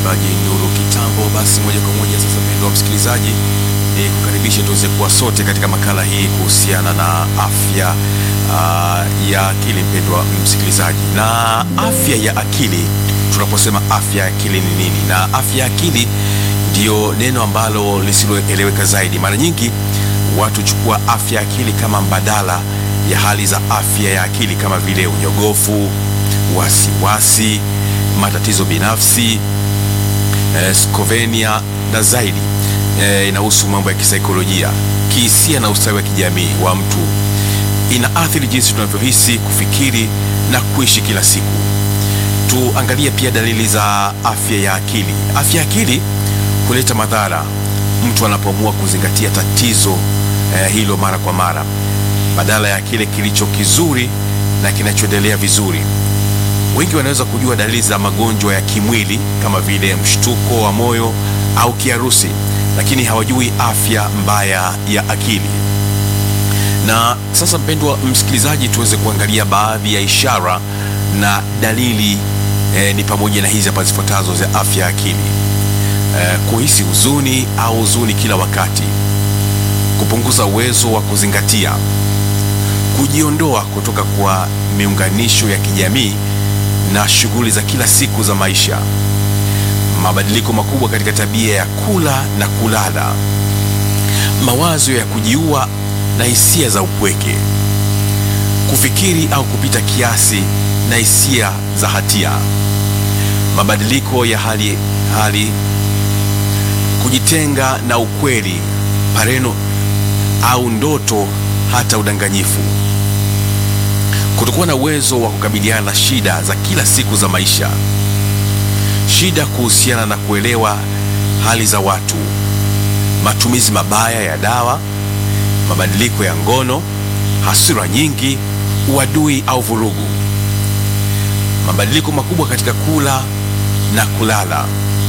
mchungaji Nuru Kitambo. Basi moja kwa moja sasa, mpendwa msikilizaji, ni kukaribisha tuweze kuwa sote katika makala hii kuhusiana na afya uh, ya akili. Mpendwa msikilizaji, na afya ya akili, tunaposema afya ya akili ni nini? Na afya ya akili ndiyo neno ambalo lisiloeleweka zaidi. Mara nyingi watu chukua afya ya akili kama mbadala ya hali za afya ya akili kama vile unyogofu, wasiwasi, matatizo binafsi, eh, skovenia na zaidi. Eh, inahusu mambo ya kisaikolojia, kihisia na ustawi wa kijamii wa mtu. Inaathiri jinsi tunavyohisi, kufikiri na kuishi kila siku. Tuangalie pia dalili za afya ya akili. Afya ya akili huleta madhara mtu anapoamua kuzingatia tatizo eh, hilo mara kwa mara badala ya kile kilicho kizuri na kinachoendelea vizuri. Wengi wanaweza kujua dalili za magonjwa ya kimwili kama vile mshtuko wa moyo au kiharusi, lakini hawajui afya mbaya ya akili. Na sasa, mpendwa msikilizaji, tuweze kuangalia baadhi ya ishara na dalili eh, ni pamoja na hizi hapa zifuatazo za afya ya akili. Eh, kuhisi huzuni au huzuni kila wakati, kupunguza uwezo wa kuzingatia, kujiondoa kutoka kwa miunganisho ya kijamii na shughuli za kila siku za maisha, mabadiliko makubwa katika tabia ya kula na kulala, mawazo ya kujiua na hisia za upweke, kufikiri au kupita kiasi na hisia za hatia, mabadiliko ya hali, hali kujitenga na ukweli, pareno au ndoto, hata udanganyifu, kutokuwa na uwezo wa kukabiliana na shida za kila siku za maisha, shida kuhusiana na kuelewa hali za watu, matumizi mabaya ya dawa, mabadiliko ya ngono, hasira nyingi, uadui au vurugu, mabadiliko makubwa katika kula na kulala.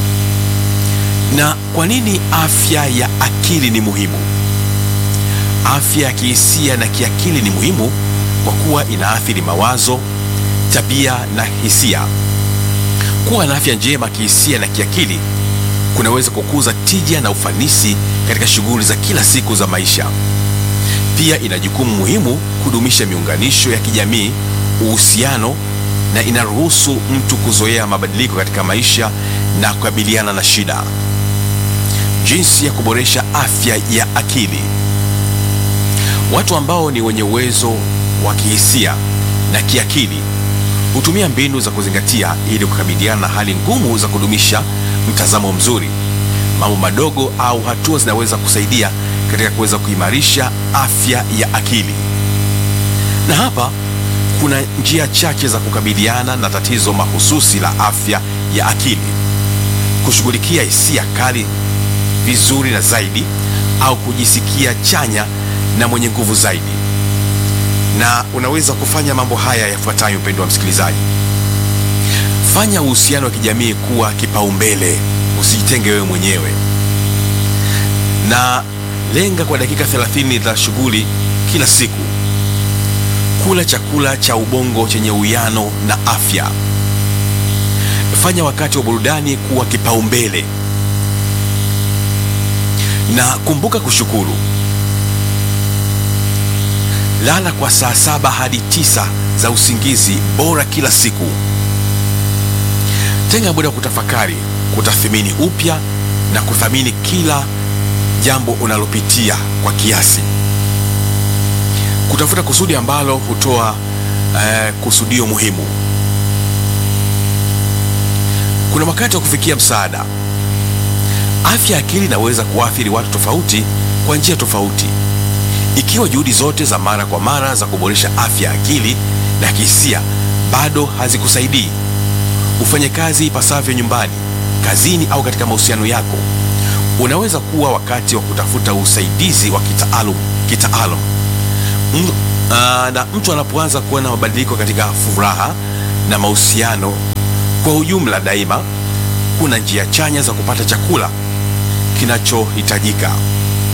Na kwa nini afya ya akili ni muhimu? Afya ya kihisia na kiakili ni muhimu kwa kuwa inaathiri mawazo, tabia na hisia. Kuwa na afya njema kihisia na kiakili kunaweza kukuza tija na ufanisi katika shughuli za kila siku za maisha. Pia ina jukumu muhimu kudumisha miunganisho ya kijamii, uhusiano na inaruhusu mtu kuzoea mabadiliko katika maisha na kukabiliana na shida. Jinsi ya kuboresha afya ya akili. Watu ambao ni wenye uwezo wa kihisia na kiakili hutumia mbinu za kuzingatia ili kukabiliana na hali ngumu za kudumisha mtazamo mzuri. Mambo madogo au hatua zinaweza kusaidia katika kuweza kuimarisha afya ya akili. Na hapa kuna njia chache za kukabiliana na tatizo mahususi la afya ya akili: kushughulikia hisia kali vizuri na zaidi, au kujisikia chanya na mwenye nguvu zaidi. Na unaweza kufanya mambo haya yafuatayo, mpendwa msikilizaji. Fanya uhusiano wa kijamii kuwa kipaumbele, usijitenge wewe mwenyewe, na lenga kwa dakika 30 za shughuli kila siku. Kula chakula cha ubongo chenye uwiano na afya. Fanya wakati wa burudani kuwa kipaumbele, na kumbuka kushukuru. Lala kwa saa saba hadi tisa za usingizi bora kila siku. Tenga muda wa kutafakari, kutathmini upya na kuthamini kila jambo unalopitia kwa kiasi. Kutafuta kusudi ambalo hutoa eh, kusudio muhimu. Kuna wakati wa kufikia msaada. Afya ya akili inaweza kuathiri watu tofauti kwa njia tofauti. Ikiwa juhudi zote za mara kwa mara za kuboresha afya ya akili na kihisia bado hazikusaidii, ufanye kazi ipasavyo nyumbani, kazini au katika mahusiano yako, unaweza kuwa wakati wa kutafuta usaidizi wa kitaalum kitaalum. Mm, ah, na mtu anapoanza kuona mabadiliko katika furaha na mahusiano kwa ujumla, daima kuna njia chanya za kupata chakula kinachohitajika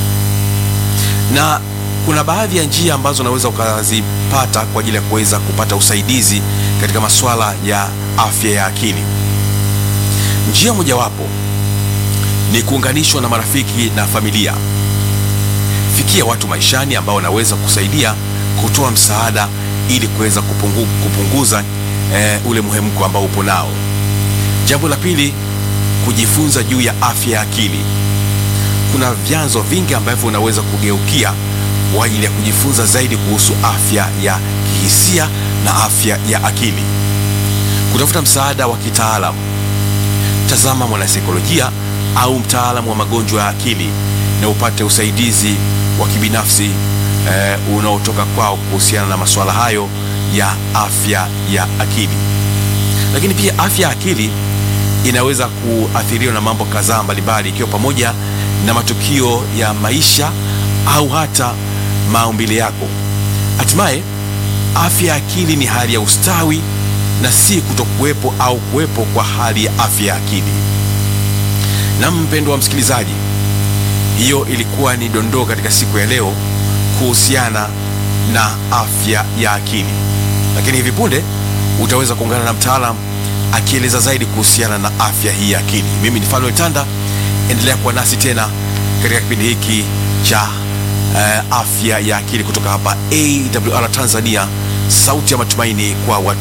na kuna baadhi ya njia ambazo unaweza ukazipata kwa ajili ya kuweza kupata usaidizi katika masuala ya afya ya akili. Njia mojawapo ni kuunganishwa na marafiki na familia. Fikia watu maishani ambao wanaweza kusaidia kutoa msaada ili kuweza kupungu, kupunguza eh, ule muhemko ambao upo nao. Jambo la pili, kujifunza juu ya afya ya akili. Kuna vyanzo vingi ambavyo unaweza kugeukia kwa ajili ya kujifunza zaidi kuhusu afya ya kihisia na afya ya akili. Kutafuta msaada wa kitaalamu, tazama mwanasaikolojia au mtaalamu wa magonjwa ya akili na upate usaidizi wa kibinafsi eh, unaotoka kwao kuhusiana na masuala hayo ya afya ya akili. Lakini pia afya ya akili inaweza kuathiriwa na mambo kadhaa mbalimbali, ikiwa pamoja na matukio ya maisha au hata maumbile yako. Hatimaye, afya ya akili ni hali ya ustawi na si kutokuwepo au kuwepo kwa hali ya afya ya akili. Na mpendwa wa msikilizaji, hiyo ilikuwa ni dondoo katika siku ya leo kuhusiana na afya ya akili, lakini hivi punde utaweza kuungana na mtaalam akieleza zaidi kuhusiana na afya hii ya akili. Mimi ni Fanuel Tanda, endelea kuwa nasi tena katika kipindi hiki cha uh, afya ya akili kutoka hapa AWR Tanzania, sauti ya matumaini kwa watu